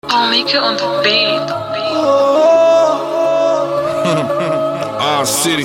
I'll make it on the beat. Our city.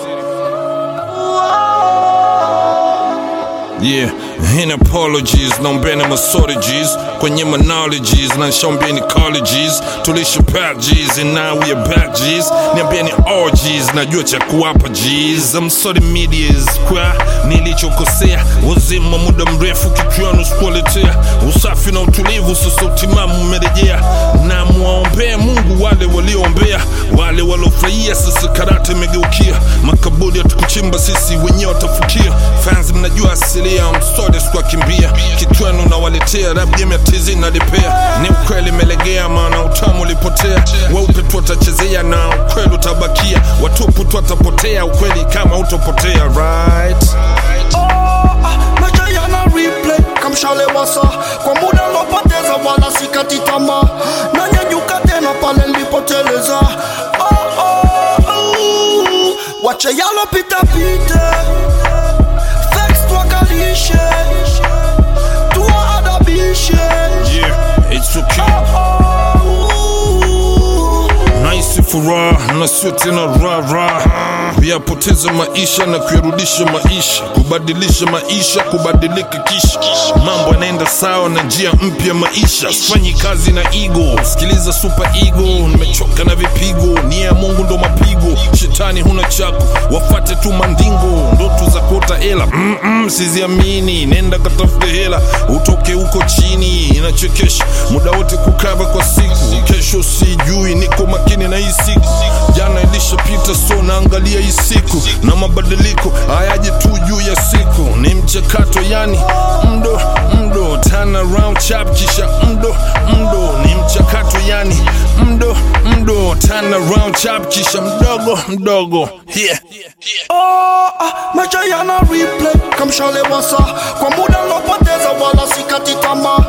Yeah, in apologies, naombeni masodiges kwenye monologies na shambeni colleges tulisha pat G's and now we are back G's niambieni orgies najua cha kuwapa G's I'm sorry medias kwa nilichokosea wazima muda mrefu kichwani usikuletea usafi na utulivu sasa utimamu umerejea na mwaombea Mungu wale walioombea wale waliofurahia sasa karate imegeukia makaburi hatukuchimba sisi wenyewe watafukia fans mnajua asilia msode sikuwakimbia kitwenu nawaletea rap game ya tizi nalipea ni ukweli melegea maana utamu ulipotea weupe tu watachezea na ukweli utabakia watupu tu watapotea ukweli kama utopotea right maisha yana replay kamshale wasa kwa muda lopoteza wala sikati tamaa nanyanyuka tena pale nilipoteleza oh, oh, oh. wache yalopita pite Vex twakalishe tuwaadabishe yeah it's okay oh, naisi furaha na sio tena rara kuyapoteza maisha na kuyarudisha maisha kubadilisha maisha kubadilika kisha mambo yanaenda sawa na njia mpya maisha sifanyi kazi na igo sikiliza super ego nimechoka na vipigo nia ya mungu ndo mapigo shetani huna chako wafate tu mandingo ndoto za kuota hela Mm-mm, siziamini nenda katafute hela utoke huko chini inachekesha muda wote kukava kwa siku kesho sijui niko makini na hii siku jana ilishapita so naangalia hii siku na mabadiliko hayaji tu juu ya siku ni mchakato yani mdo mdo turn around chap kisha mdo mdo ni mchakato yani mdo mdo turn around chap kisha mdogo mdogo yeah. oh, ah, maisha yana replay kamshale wasa kwa muda lopoteza wala sikati tamaa